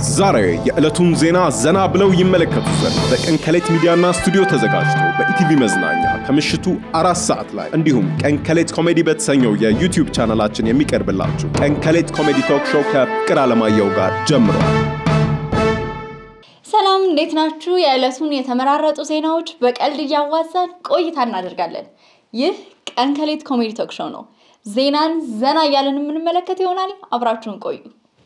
ዛሬ የዕለቱን ዜና ዘና ብለው ይመለከቱ ዘንድ በቀን ከሌት ሚዲያና ስቱዲዮ ተዘጋጅቶ በኢቲቪ መዝናኛ ከምሽቱ አራት ሰዓት ላይ እንዲሁም ቀን ከሌት ኮሜዲ በተሰኘው የዩቲዩብ ቻናላችን የሚቀርብላችሁ ቀን ከሌት ኮሜዲ ቶክ ሾው ከፍቅር አለማየሁ ጋር ጀምሯል። ሰላም እንዴት ናችሁ? የዕለቱን የተመራረጡ ዜናዎች በቀልድ እያዋዛን ቆይታ እናደርጋለን። ይህ ቀን ከሌት ኮሜዲ ቶክ ሾው ነው። ዜናን ዘና እያለን የምንመለከት ይሆናል። አብራችሁን ቆዩ።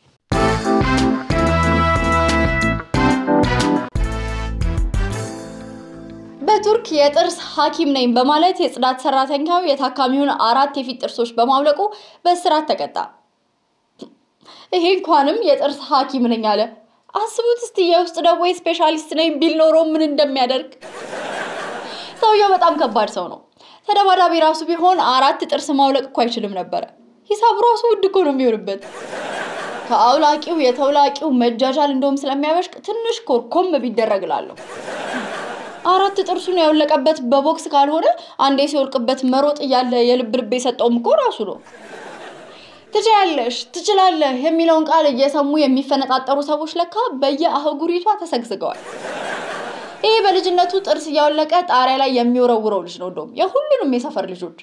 በቱርክ የጥርስ ሐኪም ነኝ በማለት የጽዳት ሰራተኛው የታካሚውን አራት የፊት ጥርሶች በማውለቁ በእስራት ተቀጣ። ይሄ እንኳንም የጥርስ ሐኪም ነኝ አለ። አስቡት እስቲ የውስጥ ደዌ ስፔሻሊስት ነኝ ቢል ኖሮ ምን እንደሚያደርግ። ሰውየው በጣም ከባድ ሰው ነው። ተደባዳቢ ራሱ ቢሆን አራት ጥርስ ማውለቅ እኮ አይችልም ነበረ። ሂሳቡ ራሱ ውድ እኮ ነው የሚሆንበት። ከአውላቂው የተውላቂው መጃጃል እንደውም ስለሚያበሽቅ ትንሽ ኮርኮም ቢደረግ እላለሁ። አራት ጥርሱን ያወለቀበት በቦክስ ካልሆነ አንዴ ሲወልቅበት መሮጥ እያለ የልብ ልብ የሰጠውም እኮ ራሱ ነው። ትችያለሽ፣ ትችላለህ የሚለውን ቃል እየሰሙ የሚፈነጣጠሩ ሰዎች ለካ በየአህጉሪቷ ተሰግስገዋል። ይሄ በልጅነቱ ጥርስ እያወለቀ ጣሪያ ላይ የሚወረውረው ልጅ ነው። እንደውም የሁሉንም የሰፈር ልጆች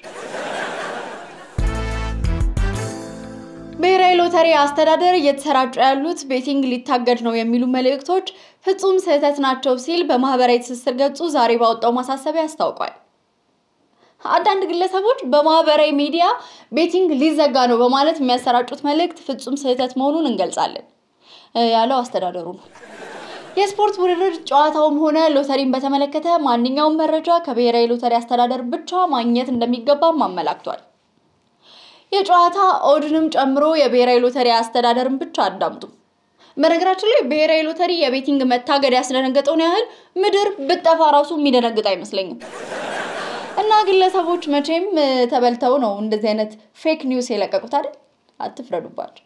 ብሔራዊ ሎተሪ አስተዳደር እየተሰራጩ ያሉት ቤቲንግ ሊታገድ ነው የሚሉ መልእክቶች ፍጹም ስህተት ናቸው ሲል በማህበራዊ ትስስር ገጹ ዛሬ ባወጣው ማሳሰቢያ አስታውቋል። አንዳንድ ግለሰቦች በማህበራዊ ሚዲያ ቤቲንግ ሊዘጋ ነው በማለት የሚያሰራጩት መልእክት ፍጹም ስህተት መሆኑን እንገልጻለን ያለው አስተዳደሩ ነው። የስፖርት ውድድር ጨዋታውም ሆነ ሎተሪን በተመለከተ ማንኛውም መረጃ ከብሔራዊ ሎተሪ አስተዳደር ብቻ ማግኘት እንደሚገባም አመላክቷል። የጨዋታ ኦድንም ጨምሮ የብሔራዊ ሎተሪ አስተዳደርን ብቻ አዳምጡ። በነገራችን ላይ ብሔራዊ ሎተሪ የቤቲንግ መታገድ ያስደነገጠውን ያህል ምድር ብጠፋ ራሱ የሚደነግጥ አይመስለኝም። እና ግለሰቦች መቼም ተበልተው ነው እንደዚህ አይነት ፌክ ኒውስ የለቀቁት አይደል? አትፍረዱባቸው።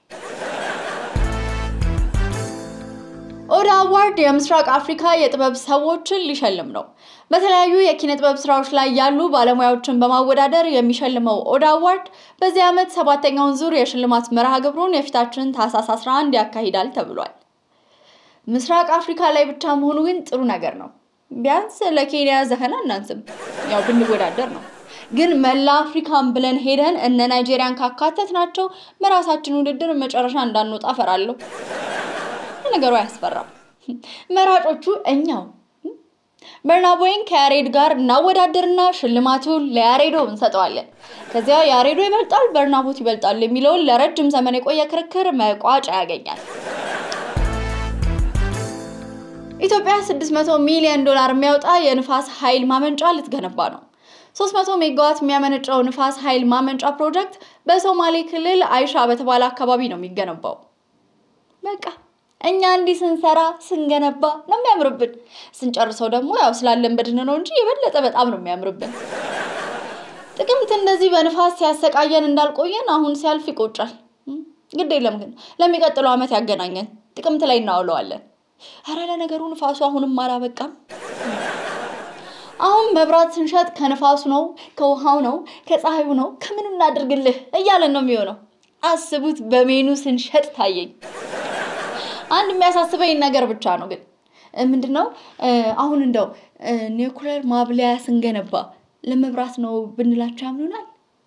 ኦዳ አዋርድ የምስራቅ አፍሪካ የጥበብ ሰዎችን ሊሸልም ነው። በተለያዩ የኪነ ጥበብ ስራዎች ላይ ያሉ ባለሙያዎችን በማወዳደር የሚሸልመው ኦዳ አዋርድ በዚህ ዓመት ሰባተኛውን ዙር የሽልማት መርሃ ግብሩን የፊታችን ታህሳስ 11 ያካሂዳል ተብሏል። ምስራቅ አፍሪካ ላይ ብቻ መሆኑ ግን ጥሩ ነገር ነው። ቢያንስ ለኬንያ ዘፈን አናንስም፣ ያው ብንወዳደር ነው። ግን መላ አፍሪካን ብለን ሄደን እነ ናይጄሪያን ካካተት ናቸው በራሳችን ውድድር መጨረሻ እንዳንወጣ ፈራለሁ። ነገሩ አያስፈራም። መራጮቹ እኛው በርናቦይን ከያሬድ ጋር እናወዳደርና ሽልማቱን ለያሬዶ እንሰጠዋለን። ከዚያ ያሬዶ ይበልጣል፣ በርናቦት ይበልጣል የሚለውን ለረጅም ዘመን የቆየ ክርክር መቋጫ ያገኛል። ኢትዮጵያ 600 ሚሊዮን ዶላር የሚያወጣ የንፋስ ኃይል ማመንጫ ልትገነባ ነው። 300 ሜጋዋት የሚያመነጨው ንፋስ ኃይል ማመንጫ ፕሮጀክት በሶማሌ ክልል አይሻ በተባለ አካባቢ ነው የሚገነባው። በቃ እኛ እንዲህ ስንሰራ ስንገነባ ነው የሚያምርብን። ስንጨርሰው ደግሞ ያው ስላለን በድን ነው እንጂ የበለጠ በጣም ነው የሚያምርብን። ጥቅምት እንደዚህ በንፋስ ሲያሰቃየን እንዳልቆየን አሁን ሲያልፍ ይቆጫል። ግድ የለም ግን ለሚቀጥለው ዓመት ያገናኘን ጥቅምት ላይ እናውለዋለን። አረ ለነገሩ ንፋሱ አሁንም አላበቃም። አሁን መብራት ስንሸጥ ከንፋሱ ነው፣ ከውሃው ነው፣ ከፀሐዩ ነው፣ ከምን እናድርግልህ እያለን ነው የሚሆነው። አስቡት በሜኑ ስንሸጥ ታየኝ። አንድ የሚያሳስበኝ ነገር ብቻ ነው ግን ምንድነው አሁን እንደው ኒውክሌር ማብለያ ስንገነባ ለመብራት ነው ብንላቸው ያምኑናል?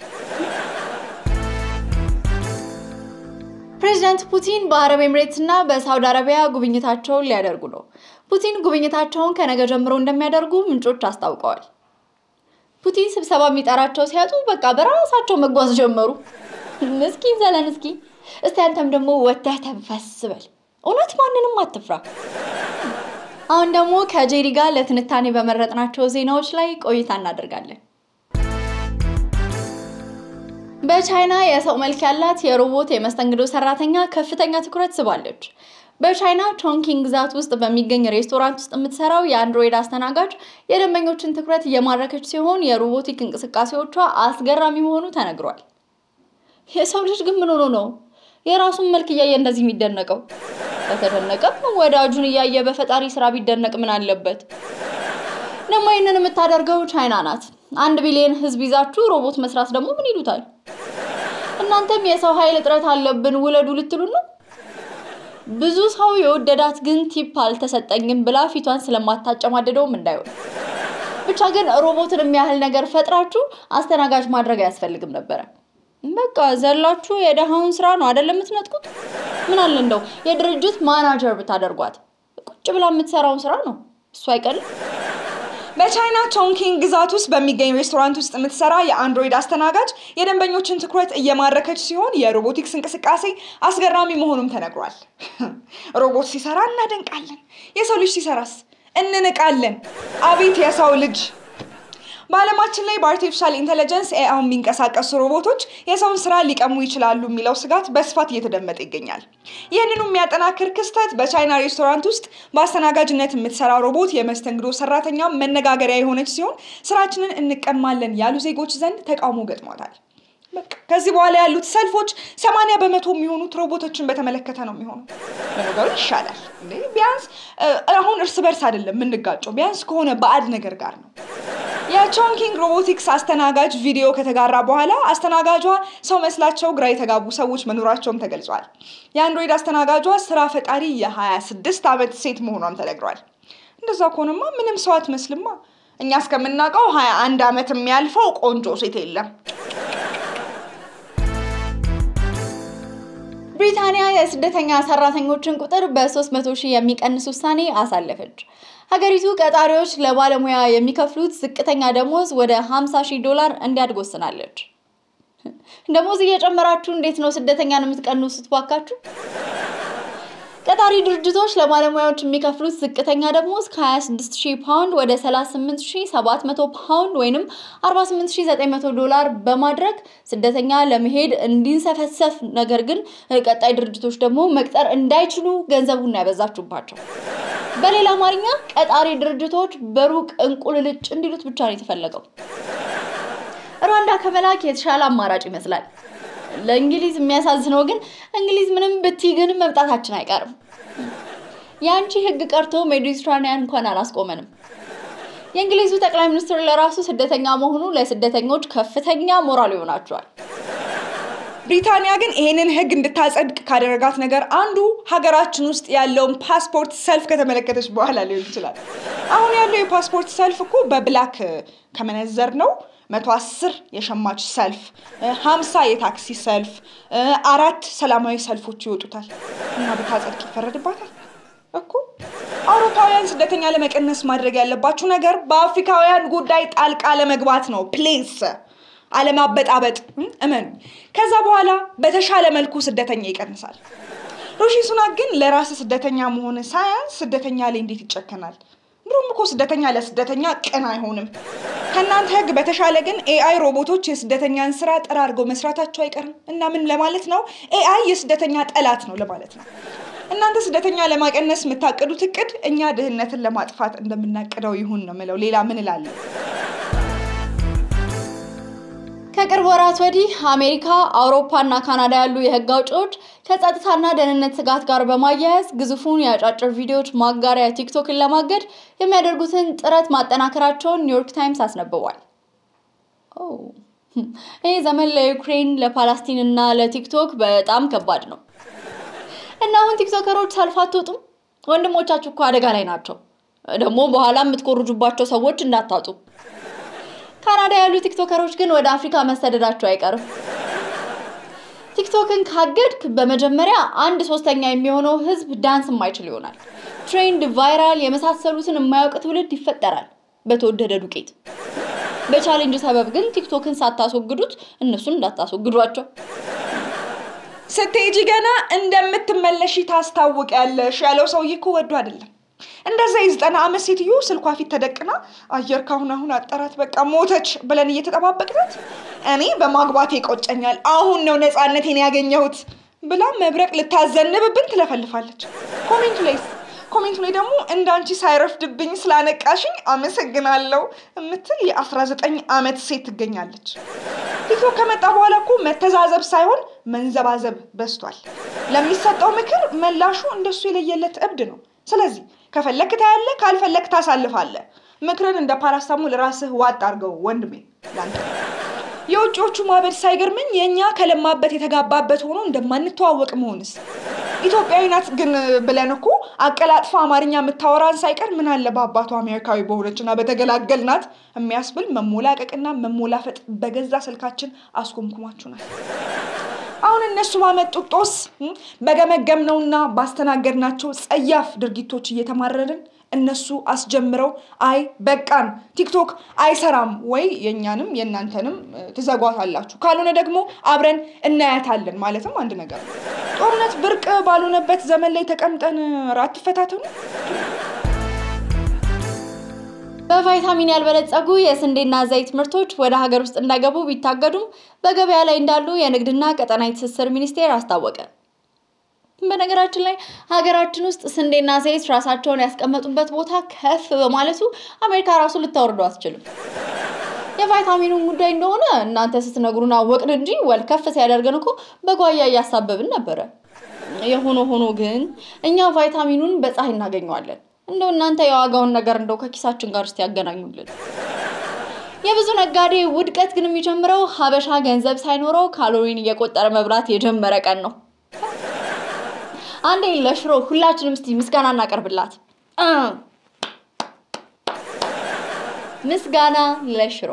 ፕሬዚዳንት ፑቲን በአረብ ኤምሬትስ እና በሳውዲ አረቢያ ጉብኝታቸውን ሊያደርጉ ነው። ፑቲን ጉብኝታቸውን ከነገ ጀምሮ እንደሚያደርጉ ምንጮች አስታውቀዋል። ፑቲን ስብሰባ የሚጠራቸው ሲያጡ በቃ በራሳቸው መጓዝ ጀመሩ። ምስኪን ዘለንስኪ፣ እስቲ አንተም ደግሞ ወተህ ተንፈስ በል። እውነት ማንንም አትፍራ። አሁን ደግሞ ከጄሪ ጋር ለትንታኔ በመረጥናቸው ዜናዎች ላይ ቆይታ እናደርጋለን። በቻይና የሰው መልክ ያላት የሮቦት የመስተንግዶ ሰራተኛ ከፍተኛ ትኩረት ስባለች። በቻይና ቾንኪንግ ግዛት ውስጥ በሚገኝ ሬስቶራንት ውስጥ የምትሰራው የአንድሮይድ አስተናጋጅ የደንበኞችን ትኩረት እየማረከች ሲሆን የሮቦቲክ እንቅስቃሴዎቿ አስገራሚ መሆኑ ተነግሯል። የሰው ልጅ ግን ምን ሆኖ ነው የራሱን መልክ እያየ እንደዚህ የሚደነቀው? ከተደነቀም ወዳጁን እያየ በፈጣሪ ስራ ቢደነቅ ምን አለበት? ደግሞ ይህንን የምታደርገው ቻይና ናት። አንድ ቢሊዮን ህዝብ ይዛችሁ ሮቦት መስራት ደግሞ ምን ይሉታል? እናንተም የሰው ኃይል እጥረት አለብን ውለዱ ልትሉ ነው? ብዙ ሰው የወደዳት ግን ቲፕ አልተሰጠኝም ብላ ፊቷን ስለማታጨማደደውም እንዳይሆን ብቻ ግን ሮቦትን የሚያህል ነገር ፈጥራችሁ አስተናጋጅ ማድረግ አያስፈልግም ነበረ። በቃ ዘላችሁ የደሃውን ስራ ነው አይደለም የምትነጥቁት። ምን አለ እንደው የድርጅት ማናጀር ብታደርጓት ቁጭ ብላ የምትሰራውን ስራ ነው እሱ አይቀልም። በቻይና ቾንኪንግ ግዛት ውስጥ በሚገኝ ሬስቶራንት ውስጥ የምትሰራ የአንድሮይድ አስተናጋጅ የደንበኞችን ትኩረት እየማረከች ሲሆን የሮቦቲክስ እንቅስቃሴ አስገራሚ መሆኑም ተነግሯል። ሮቦት ሲሰራ እናደንቃለን፣ የሰው ልጅ ሲሰራስ እንንቃለን። አቤት የሰው ልጅ! በዓለማችን ላይ በአርቲፊሻል ኢንቴሊጀንስ ኤአይ የሚንቀሳቀሱ ሮቦቶች የሰውን ስራ ሊቀሙ ይችላሉ የሚለው ስጋት በስፋት እየተደመጠ ይገኛል። ይህንኑ የሚያጠናክር ክስተት በቻይና ሬስቶራንት ውስጥ በአስተናጋጅነት የምትሰራ ሮቦት የመስተንግዶ ሰራተኛ መነጋገሪያ የሆነች ሲሆን ስራችንን እንቀማለን ያሉ ዜጎች ዘንድ ተቃውሞ ገጥሟታል። በቃ ከዚህ በኋላ ያሉት ሰልፎች ሰማንያ በመቶ የሚሆኑት ሮቦቶችን በተመለከተ ነው የሚሆኑ። ለነገሩ ይሻላል እንዴ! ቢያንስ አሁን እርስ በርስ አይደለም የምንጋጨው፣ ቢያንስ ከሆነ ባዕድ ነገር ጋር ነው። የቾንኪንግ ሮቦቲክስ አስተናጋጅ ቪዲዮ ከተጋራ በኋላ አስተናጋጇ ሰው መስላቸው ግራ የተጋቡ ሰዎች መኖራቸውም ተገልጿል። የአንድሮይድ አስተናጋጇ ስራ ፈጣሪ የ26 ዓመት ሴት መሆኗም ተነግሯል። እንደዛ ከሆነማ ምንም ሰው አትመስልማ። እኛ እስከምናውቀው 21 ዓመት የሚያልፈው ቆንጆ ሴት የለም። ብሪታንያ የስደተኛ ሰራተኞችን ቁጥር በ300 ሺህ የሚቀንስ ውሳኔ አሳለፈች። ሀገሪቱ ቀጣሪዎች ለባለሙያ የሚከፍሉት ዝቅተኛ ደሞዝ ወደ 50 ሺህ ዶላር እንዲያድግ ወስናለች። ደሞዝ እየጨመራችሁ እንዴት ነው ስደተኛን የምትቀንሱት ባካችሁ? ቀጣሪ ድርጅቶች ለባለሙያዎች የሚከፍሉት ዝቅተኛ ደሞዝ ከ26000 ፓውንድ ወደ 38700 ፓውንድ ወይም 48900 ዶላር በማድረግ ስደተኛ ለመሄድ እንዲንሰፈሰፍ፣ ነገር ግን ቀጣይ ድርጅቶች ደግሞ መቅጠር እንዳይችሉ ገንዘቡን ያበዛችሁባቸው። በሌላ አማርኛ ቀጣሪ ድርጅቶች በሩቅ እንቁልልጭ እንዲሉት ብቻ ነው የተፈለገው። ሩዋንዳ ከመላክ የተሻለ አማራጭ ይመስላል። ለእንግሊዝ የሚያሳዝነው ግን እንግሊዝ ምንም ብትይ ግን መምጣታችን አይቀርም። የአንቺ ሕግ ቀርቶ ሜዲትራኒያን እንኳን አላስቆመንም። የእንግሊዙ ጠቅላይ ሚኒስትር ለራሱ ስደተኛ መሆኑ ለስደተኞች ከፍተኛ ሞራል ይሆናቸዋል። ብሪታንያ ግን ይሄንን ህግ እንድታጸድቅ ካደረጋት ነገር አንዱ ሀገራችን ውስጥ ያለውን ፓስፖርት ሰልፍ ከተመለከተች በኋላ ሊሆን ይችላል። አሁን ያለው የፓስፖርት ሰልፍ እኮ በብላክ ከመነዘር ነው መቶ አስር የሸማች ሰልፍ፣ ሀምሳ የታክሲ ሰልፍ፣ አራት ሰላማዊ ሰልፎች ይወጡታል እና ብታጸድቅ ይፈረድባታል እኮ። አውሮፓውያን ስደተኛ ለመቀነስ ማድረግ ያለባችሁ ነገር በአፍሪካውያን ጉዳይ ጣልቃ ለመግባት ነው ፕሌስ አለማበጣበጥ እመኑ። ከዛ በኋላ በተሻለ መልኩ ስደተኛ ይቀንሳል። ሮሺ ሱናክ ግን ለራስ ስደተኛ መሆን ሳያንስ ስደተኛ ላይ እንዴት ይጨከናል? ድሮም እኮ ስደተኛ ለስደተኛ ቅን አይሆንም። ከእናንተ ህግ በተሻለ ግን ኤአይ ሮቦቶች የስደተኛን ስራ ጠራርገው መስራታቸው አይቀርም እና ምን ለማለት ነው? ኤአይ የስደተኛ ጠላት ነው ለማለት ነው። እናንተ ስደተኛ ለማቀነስ የምታቅዱት እቅድ እኛ ድህነትን ለማጥፋት እንደምናቅደው ይሁን ነው ምለው። ሌላ ምን እላለሁ? ከቅርብ ወራት ወዲህ አሜሪካ፣ አውሮፓ እና ካናዳ ያሉ የህግ አውጪዎች ከጸጥታና ደህንነት ስጋት ጋር በማያያዝ ግዙፉን የአጫጭር ቪዲዮዎች ማጋሪያ ቲክቶክን ለማገድ የሚያደርጉትን ጥረት ማጠናከራቸውን ኒውዮርክ ታይምስ አስነብቧል። ይህ ዘመን ለዩክሬን፣ ለፓላስቲን እና ለቲክቶክ በጣም ከባድ ነው እና አሁን ቲክቶከሮች ሰልፍ አትወጡም? ወንድሞቻችሁ እኮ አደጋ ላይ ናቸው። ደግሞ በኋላ የምትኮርጁባቸው ሰዎች እንዳታጡ። ካናዳ ያሉ ቲክቶከሮች ግን ወደ አፍሪካ መሰደዳቸው አይቀርም። ቲክቶክን ካገድክ በመጀመሪያ አንድ ሶስተኛ የሚሆነው ህዝብ ዳንስ የማይችል ይሆናል። ትሬንድ፣ ቫይራል የመሳሰሉትን የማያውቅ ትውልድ ይፈጠራል በተወደደ ዱቄት። በቻሌንጅ ሰበብ ግን ቲክቶክን ሳታስወግዱት እነሱን እንዳታስወግዷቸው። ስትሄጂ ገና እንደምትመለሺ ታስታውቂያለሽ ያለው ሰውዬ እኮ ወዶ አይደለም። እንደዛ የዘጠና ዓመት ሴትዮ ስልኳ ፊት ተደቅና አየር ካሁን አሁን አጠራት በቃ ሞተች ብለን እየተጠባበቅናት እኔ በማግባቴ ይቆጨኛል፣ አሁን ነው ነፃነቴን ያገኘሁት ብላ መብረቅ ልታዘንብብን ትለፈልፋለች። ኮሜንቱ ላይስ ኮሜንቱ ላይ ደግሞ እንዳንቺ ሳይረፍድብኝ ስላነቃሽኝ አመሰግናለሁ የምትል የ19 ዓመት ሴት ትገኛለች። ቲክቶክ ከመጣ በኋላ እኮ መተዛዘብ ሳይሆን መንዘባዘብ በዝቷል። ለሚሰጠው ምክር መላሹ እንደሱ የለየለት እብድ ነው። ስለዚህ ከፈለክ ታያለህ፣ ካልፈለክ ታሳልፋለህ። ምክርን እንደ ፓራስታሞል ራስህ ዋጥ አድርገው ወንድሜ። ላንተ የውጭዎቹ ማበድ ሳይገርመኝ የእኛ ከለማበት የተጋባበት ሆኖ እንደማንተዋወቅ መሆንስ ኢትዮጵያዊ ናት ግን ብለን እኮ አቀላጥፋ አማርኛ የምታወራን ሳይቀር ምን አለ በአባቷ አሜሪካዊ በሆነችና በተገላገልናት የሚያስብል መሞላቀቅና መሞላፈጥ በገዛ ስልካችን አስኮምኩማችሁናል። አሁን እነሱ ባመጡት ጦስ በገመገምነውና ባስተናገድናቸው ጸያፍ ድርጊቶች እየተማረርን እነሱ አስጀምረው አይ በቃን ቲክቶክ አይሰራም ወይ የእኛንም የእናንተንም ትዘጓታላችሁ፣ ካልሆነ ደግሞ አብረን እናያታለን ማለትም አንድ ነገር ነው። ጦርነት ብርቅ ባልሆነበት ዘመን ላይ ተቀምጠን ራት ፈታተኑ። በቫይታሚን ያልበለጸጉ የስንዴና ዘይት ምርቶች ወደ ሀገር ውስጥ እንዳይገቡ ቢታገዱም በገበያ ላይ እንዳሉ የንግድና ቀጠናዊ ትስስር ሚኒስቴር አስታወቀ። በነገራችን ላይ ሀገራችን ውስጥ ስንዴና ዘይት ራሳቸውን ያስቀመጡበት ቦታ ከፍ በማለቱ አሜሪካ ራሱ ልታወርደው አትችልም። የቫይታሚኑን ጉዳይ እንደሆነ እናንተ ስትነግሩን አወቅን እንጂ ወል ከፍ ሲያደርገን እኮ በጓያ እያሳበብን ነበረ። የሆነ ሆኖ ግን እኛ ቫይታሚኑን በፀሐይ እናገኘዋለን። እንደው እናንተ የዋጋውን ነገር እንደው ከኪሳችን ጋር እስቲ ያገናኙልን። የብዙ ነጋዴ ውድቀት ግን የሚጀምረው ሀበሻ ገንዘብ ሳይኖረው ካሎሪን እየቆጠረ መብላት የጀመረ ቀን ነው። አንዴ ለሽሮ ሁላችንም እስቲ ምስጋና እናቀርብላት። እ ምስጋና ለሽሮ።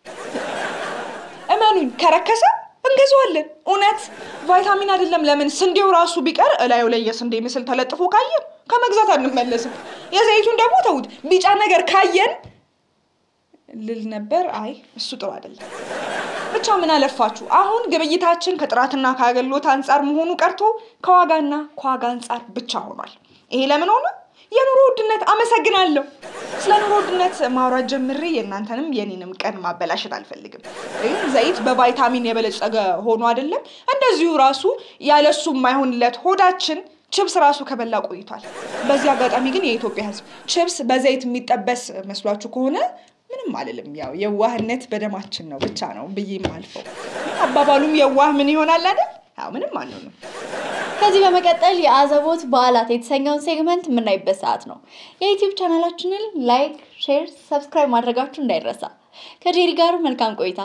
እመኑኝ ከረከሰ እንገዛዋለን። እውነት ቫይታሚን አይደለም ለምን ስንዴው ራሱ ቢቀር እላዩ ላይ የስንዴ ምስል ተለጥፎ ካየን ከመግዛት አንመለስም። የዘይቱን ደግሞ ተዉት፣ ቢጫ ነገር ካየን ልል ነበር። አይ እሱ ጥሩ አይደለም። ብቻ ምን አለፋችሁ አሁን ግብይታችን ከጥራትና ከአገልግሎት አንጻር መሆኑ ቀርቶ ከዋጋና ከዋጋ አንጻር ብቻ ሆኗል። ይሄ ለምን ሆነ? የኑሮ ውድነት። አመሰግናለሁ። ስለ ኑሮ ውድነት ማውራት ጀምሬ የእናንተንም የኔንም ቀን ማበላሸት አልፈልግም። ግን ዘይት በቫይታሚን የበለጸገ ሆኖ አይደለም እንደዚሁ ራሱ ያለሱ የማይሆንለት ሆዳችን ችብስ ራሱ ከበላ ቆይቷል። በዚህ አጋጣሚ ግን የኢትዮጵያ ሕዝብ ችብስ በዘይት የሚጠበስ መስሏችሁ ከሆነ ምንም አልልም። ያው የዋህነት በደማችን ነው ብቻ ነው ብዬ አልፈው። አባባሉም የዋህ ምን ይሆናል አይደል? ያው ምንም አንሆንም። ከዚህ በመቀጠል የአዘቦት በዓላት የተሰኘውን ሴግመንት የምናይበት ሰዓት ነው። የዩቲዩብ ቻናላችንን ላይክ፣ ሼር፣ ሰብስክራይብ ማድረጋችሁ እንዳይረሳ። ከጄሪ ጋር መልካም ቆይታ።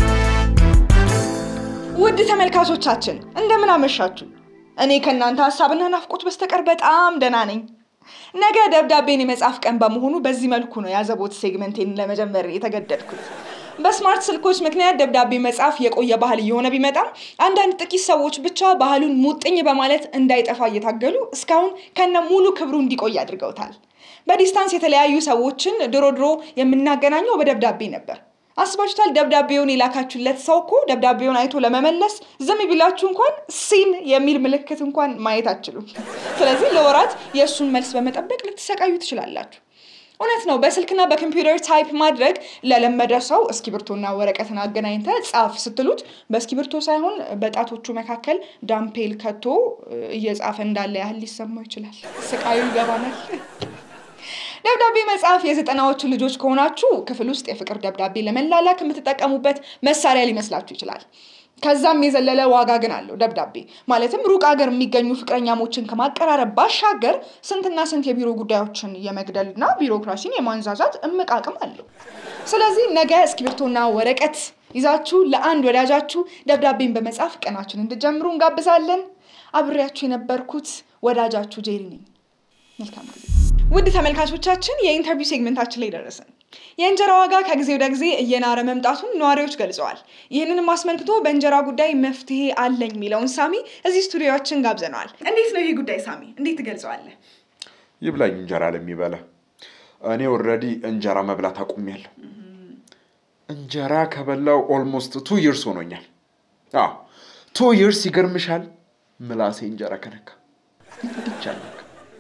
ውድ ተመልካቾቻችን እንደምን አመሻችሁ? እኔ ከእናንተ ሀሳብና ናፍቆት በስተቀር በጣም ደህና ነኝ። ነገ ደብዳቤን የመጻፍ ቀን በመሆኑ በዚህ መልኩ ነው የአዘቦት ሴግመንቴን ለመጀመር የተገደድኩት። በስማርት ስልኮች ምክንያት ደብዳቤ መጻፍ የቆየ ባህል እየሆነ ቢመጣም አንዳንድ ጥቂት ሰዎች ብቻ ባህሉን ሙጥኝ በማለት እንዳይጠፋ እየታገሉ እስካሁን ከነ ሙሉ ክብሩ እንዲቆይ አድርገውታል። በዲስታንስ የተለያዩ ሰዎችን ድሮ ድሮ የምናገናኘው በደብዳቤ ነበር። አስባችሁታል? ደብዳቤውን የላካችሁለት ሰው እኮ ደብዳቤውን አይቶ ለመመለስ ዝም ቢላችሁ እንኳን ሲን የሚል ምልክት እንኳን ማየት አትችሉም። ስለዚህ ለወራት የእሱን መልስ በመጠበቅ ልትሰቃዩ ትችላላችሁ። እውነት ነው። በስልክና በኮምፒውተር ታይፕ ማድረግ ለለመደ ሰው እስክሪብቶና ወረቀትን አገናኝተ ጻፍ ስትሉት በእስክሪብቶ ሳይሆን በጣቶቹ መካከል ዳምፔል ከቶ እየጻፈ እንዳለ ያህል ሊሰማው ይችላል። ስቃዩ ይገባናል። ደብዳቤ መጻፍ የዘጠናዎቹ ልጆች ከሆናችሁ ክፍል ውስጥ የፍቅር ደብዳቤ ለመላላክ የምትጠቀሙበት መሳሪያ ሊመስላችሁ ይችላል። ከዛም የዘለለ ዋጋ ግን አለው ደብዳቤ ማለትም ሩቅ ሀገር የሚገኙ ፍቅረኛሞችን ከማቀራረብ ባሻገር ስንትና ስንት የቢሮ ጉዳዮችን የመግደልና ቢሮክራሲን የማንዛዛት እምቅ አቅም አለው። ስለዚህ ነገ እስክሪብቶና ወረቀት ይዛችሁ ለአንድ ወዳጃችሁ ደብዳቤን በመጻፍ ቀናችን እንድጀምሩ እንጋብዛለን። አብሬያችሁ የነበርኩት ወዳጃችሁ ጄሪ ነኝ። መልካም ጊዜ። ውድ ተመልካቾቻችን የኢንተርቪው ሴግመንታችን ላይ ደረስን። የእንጀራ ዋጋ ከጊዜ ወደ ጊዜ እየናረ መምጣቱን ነዋሪዎች ገልጸዋል። ይህንንም አስመልክቶ በእንጀራ ጉዳይ መፍትሄ አለኝ የሚለውን ሳሚ እዚህ ስቱዲዮችን ጋብዘነዋል። እንዴት ነው ይህ ጉዳይ ሳሚ? እንዴት ትገልጸዋለህ? ይብላኝ እንጀራ ለሚበላ እኔ ኦልሬዲ እንጀራ መብላት አቁሜያለሁ። እንጀራ ከበላው ኦልሞስት ቱ ይርስ ሆኖኛል። አዎ ቱ ይርስ ይገርምሻል። ምላሴ እንጀራ ከነካ ብቻ ነክ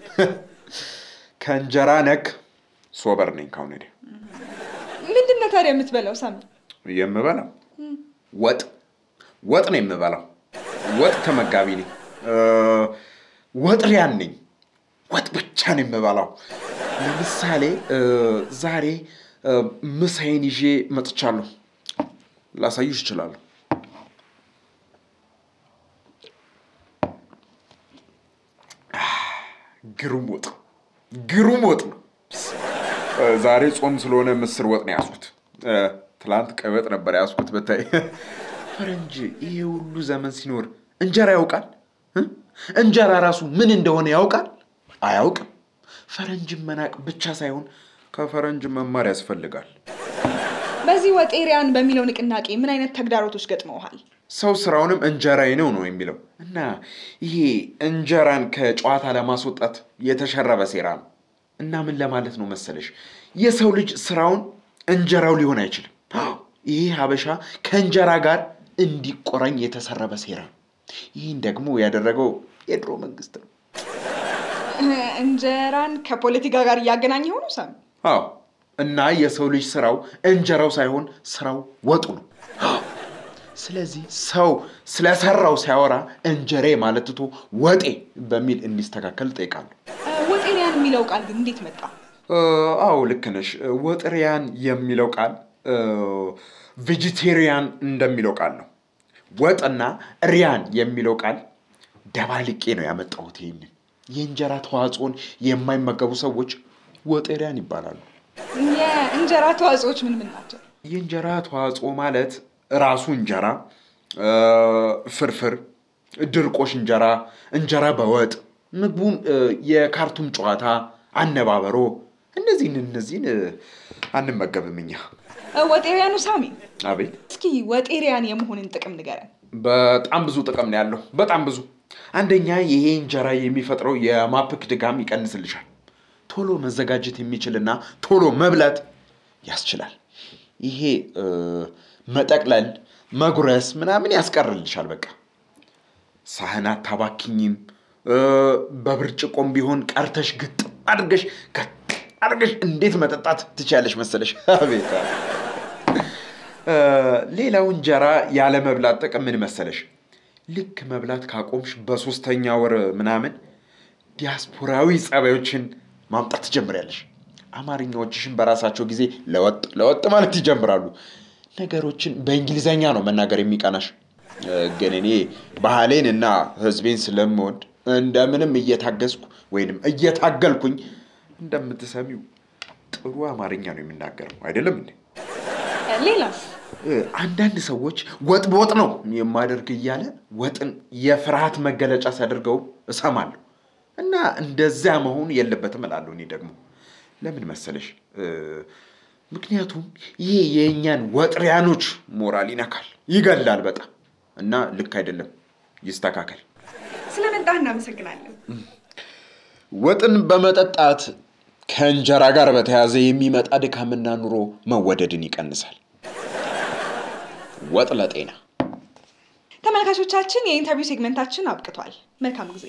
ከእንጀራ ነክ ሶበር ነኝ። ካሁን ወዲያ ምንድን ነው ታዲያ የምትበላው ሳሚ? የምበላው ወጥ ወጥ ነው የምበላው። ወጥ ተመጋቢ ነኝ። ወጥ ሪያን ነኝ። ወጥ ብቻ ነው የምበላው። ለምሳሌ ዛሬ ምሳዬን ይዤ መጥቻለሁ። ላሳዩሽ እችላለሁ። ግሩም ወጥ ግሩም ወጥ ነው። ዛሬ ጾም ስለሆነ ምስር ወጥ ነው ያዝኩት። ትላንት ቀይ ወጥ ነበር ያዝኩት። ብታይ ፈረንጅ ይሄ ሁሉ ዘመን ሲኖር እንጀራ ያውቃል። እንጀራ ራሱ ምን እንደሆነ ያውቃል? አያውቅም። ፈረንጅን መናቅ ብቻ ሳይሆን ከፈረንጅ መማር ያስፈልጋል። በዚህ ወጤሪያን በሚለው ንቅናቄ ምን አይነት ተግዳሮቶች ገጥመውሃል? ሰው ስራውንም እንጀራዬ ነው ነው የሚለው እና ይሄ እንጀራን ከጨዋታ ለማስወጣት የተሸረበ ሴራ ነው። እና ምን ለማለት ነው መሰለሽ፣ የሰው ልጅ ስራውን እንጀራው ሊሆን አይችልም። አዎ፣ ይሄ ሀበሻ ከእንጀራ ጋር እንዲቆራኝ የተሰረበ ሴራ ነው። ይህን ደግሞ ያደረገው የድሮ መንግስት ነው። እንጀራን ከፖለቲካ ጋር እያገናኘ ሆኑ ሳሚ? አዎ እና የሰው ልጅ ስራው እንጀራው ሳይሆን ስራው ወጡ ነው። ስለዚህ ሰው ስለሰራው ሲያወራ እንጀሬ ማለት ትቶ ወጤ በሚል እንዲስተካከል ጠይቃለሁ። ወጤሪያን የሚለው ቃል ግን እንዴት መጣ? አዎ ልክ ነሽ። ወጥሪያን የሚለው ቃል ቬጂቴሪያን እንደሚለው ቃል ነው። ወጥና ሪያን የሚለው ቃል ደባልቄ ነው ያመጣሁት። ይህንን የእንጀራ ተዋጽኦን የማይመገቡ ሰዎች ወጤሪያን ይባላሉ። የእንጀራ ተዋጽኦች ምን ምን ናቸው? የእንጀራ ተዋጽኦ ማለት ራሱ እንጀራ፣ ፍርፍር፣ ድርቆሽ እንጀራ፣ እንጀራ በወጥ ምግቡም የካርቱም ጨዋታ፣ አነባበሮ እነዚህን እነዚህን አንመገብም እኛ። ወጤሪያኑ ሳሚ፣ አቤት። እስኪ ወጤሪያን የመሆንን ጥቅም ንገረን። በጣም ብዙ ጥቅም ነው ያለው። በጣም ብዙ። አንደኛ ይሄ እንጀራ የሚፈጥረው የማፕክ ድጋም ይቀንስልሻል። ቶሎ መዘጋጀት የሚችልና ቶሎ መብላት ያስችላል። ይሄ መጠቅለል፣ መጉረስ ምናምን ያስቀርልሻል። በቃ ሳህን አታባክኝም። በብርጭቆም ቢሆን ቀርተሽ ግጥም አድርገሽ አድርገሽ እንዴት መጠጣት ትችያለሽ መሰለሽ? አቤት ሌላው እንጀራ ያለ መብላት ጥቅም ምን መሰለሽ? ልክ መብላት ካቆምሽ በሶስተኛ ወር ምናምን ዲያስፖራዊ ጸባዮችን ማምጣት ትጀምሪያለሽ። አማርኛዎችሽን በራሳቸው ጊዜ ለወጥ ለወጥ ማለት ይጀምራሉ። ነገሮችን በእንግሊዘኛ ነው መናገር የሚቀናሽ። ግን እኔ ባህሌን እና ሕዝቤን ስለምወድ እንደምንም እየታገዝኩ ወይንም እየታገልኩኝ እንደምትሰሚው ጥሩ አማርኛ ነው የሚናገረው አይደለም እንዴ? ሌላስ? አንዳንድ ሰዎች ወጥ በወጥ ነው የማደርግ እያለ ወጥን የፍርሃት መገለጫ ሲያደርገው እሰማለሁ። እና እንደዚያ መሆን የለበትም እላለሁ። እኔ ደግሞ ለምን መሰለሽ? ምክንያቱም ይሄ የእኛን ወጥሪያኖች ሞራል ይነካል፣ ይገላል በጣም እና ልክ አይደለም። ይስተካከል። ስለመጣህ እናመሰግናለን። ወጥን በመጠጣት ከእንጀራ ጋር በተያያዘ የሚመጣ ድካምና ኑሮ መወደድን ይቀንሳል። ወጥ ለጤና። ተመልካቾቻችን የኢንተርቪው ሴግመንታችን አብቅቷል። መልካም ጊዜ።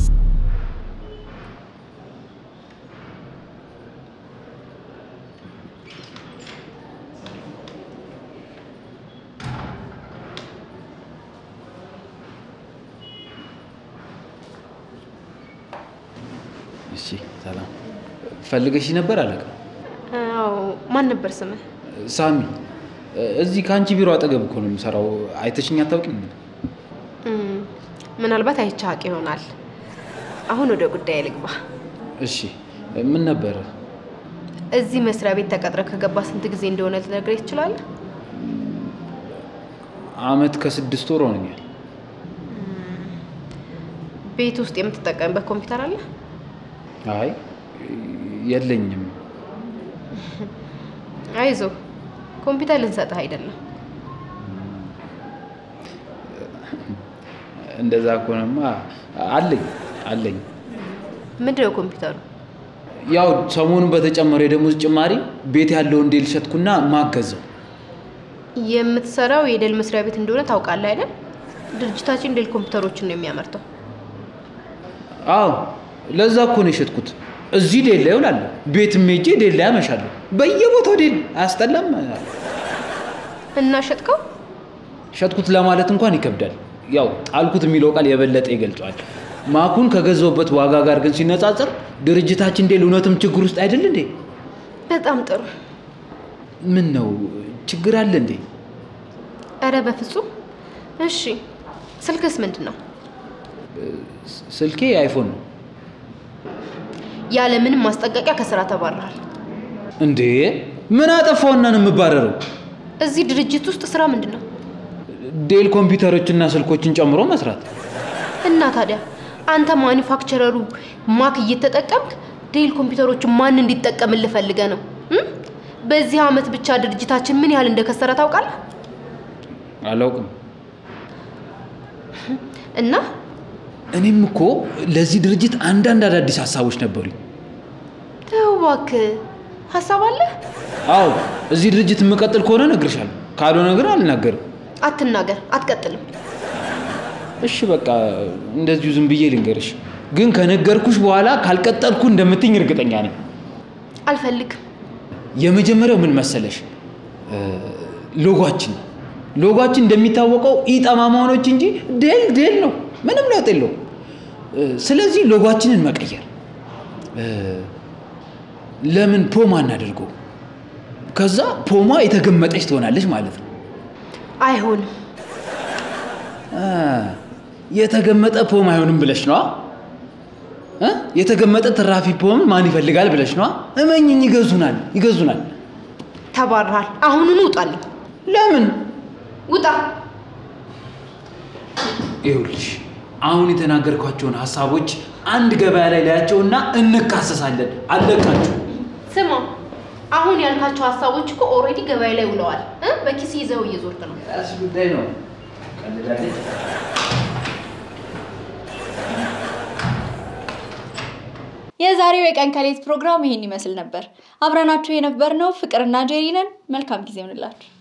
እሺ ሰላም። ፈልገሽ ነበር አለቃ? አዎ። ማን ነበር ስምህ? ሳሚ። እዚህ ከአንቺ ቢሮ አጠገብ እኮ ነው የምሰራው። አይተሽኝ አታውቂም? እም፣ ምናልባት አይቼህ አውቅ ይሆናል። አሁን ወደ ጉዳይ ልግባ። እሺ ምን ነበረ? እዚህ መስሪያ ቤት ተቀጥረህ ከገባ ስንት ጊዜ እንደሆነ ልትነግረኝ ትችላለህ? አመት ከስድስት ወር ሆነኛል። ቤት ውስጥ የምትጠቀምበት ኮምፒውተር አለ? አይ የለኝም። አይዞህ፣ ኮምፒውተር ልንሰጥህ አይደለም። እንደዛ ከሆነማ አለኝ አለኝ። ምንድን ነው ኮምፒውተሩ? ያው ሰሞኑን በተጨመረ የደሞዝ ጭማሪ ቤት ያለውን ዴል ሸጥኩና ማገዘው። የምትሰራው የዴል መስሪያ ቤት እንደሆነ ታውቃለህ አይደል? ድርጅታችን ዴል ኮምፒውተሮችን ነው የሚያመርተው። አዎ ለዛ እኮ ነው የሸጥኩት። እዚህ ዴል ላይ እውላለሁ፣ ቤትም ሄጄ ዴል ላይ አመሻለሁ። በየቦታው ዴል አያስጠላም? እና ሸጥከው? ሸጥኩት ለማለት እንኳን ይከብዳል። ያው ጣልኩት የሚለው ቃል የበለጠ ይገልጸዋል። ማኩን ከገዛውበት ዋጋ ጋር ግን ሲነጻጸር ድርጅታችን ዴል እውነትም ችግር ውስጥ አይደል እንዴ? በጣም ጥሩ። ምን ነው ችግር አለ እንዴ? እረ በፍጹም። እሺ፣ ስልክስ ምንድን ነው? ስልኬ አይፎን ነው። ያለ ምንም ማስጠንቀቂያ ከስራ ተባረሃል። እንዴ ምን አጠፋውና ነው የምባረረው? እዚህ ድርጅት ውስጥ ስራ ምንድን ነው? ዴል ኮምፒውተሮችና ስልኮችን ጨምሮ መስራት። እና ታዲያ አንተ ማኒፋክቸረሩ ማክ እየተጠቀምክ ዴል ኮምፒውተሮችን ማን እንዲጠቀምልህ ፈልገህ ነው? እም? በዚህ አመት ብቻ ድርጅታችን ምን ያህል እንደከሰረ ታውቃለህ? አላውቅም። እና እኔም እኮ ለዚህ ድርጅት አንዳንድ አዳዲስ ሀሳቦች ነበሩኝ። ተው እባክህ፣ ሀሳብ አለህ? አዎ እዚህ ድርጅት የምቀጥል ከሆነ እነግርሻለሁ፣ ካልሆነ ግን አልናገርም። አትናገር፣ አትቀጥልም። እሺ በቃ እንደዚሁ ዝም ብዬ ልንገርሽ፣ ግን ከነገርኩሽ በኋላ ካልቀጠልኩ እንደምትኝ እርግጠኛ ነኝ። አልፈልግም። የመጀመሪያው ምን መሰለሽ? እ፣ ሎጓችን ሎጓችን እንደሚታወቀው ኢጠማማኖች እንጂ ዴል ዴል ነው፣ ምንም ለውጥ የለውም። እ፣ ስለዚህ ሎጓችንን መቀየር እ፣ ለምን ፖማ እናደርገው? ከዛ ፖማ የተገመጠች ትሆናለች ማለት ነው። አይሆንም። አ፣ የተገመጠ ፖም አይሆንም ብለሽ ነዋ። እ? የተገመጠ ትራፊ ፖም ማን ይፈልጋል ብለሽ ነዋ። እመኝኝ፣ ይገዙናል፣ ይገዙናል። ተባረሃል። አሁኑኑ ውጣልኝ። ለምን? ውጣ። ይኸውልሽ አሁን የተናገርኳቸውን ሀሳቦች አንድ ገበያ ላይ ላያቸውና እንካሰሳለን። አለቃችሁ ስማ፣ አሁን ያልካቸው ሀሳቦች እኮ ኦልሬዲ ገበያ ላይ ውለዋል። እ? በኪስ ይዘው እየዞርክ ነው። ራስ ጉዳይ ነው። ቀልዳለች። የዛሬው የቀን ከሌት ፕሮግራም ይሄን ይመስል ነበር። አብረናችሁ የነበርነው ፍቅርና ጄሪ ነን። መልካም ጊዜ ይሁንላችሁ።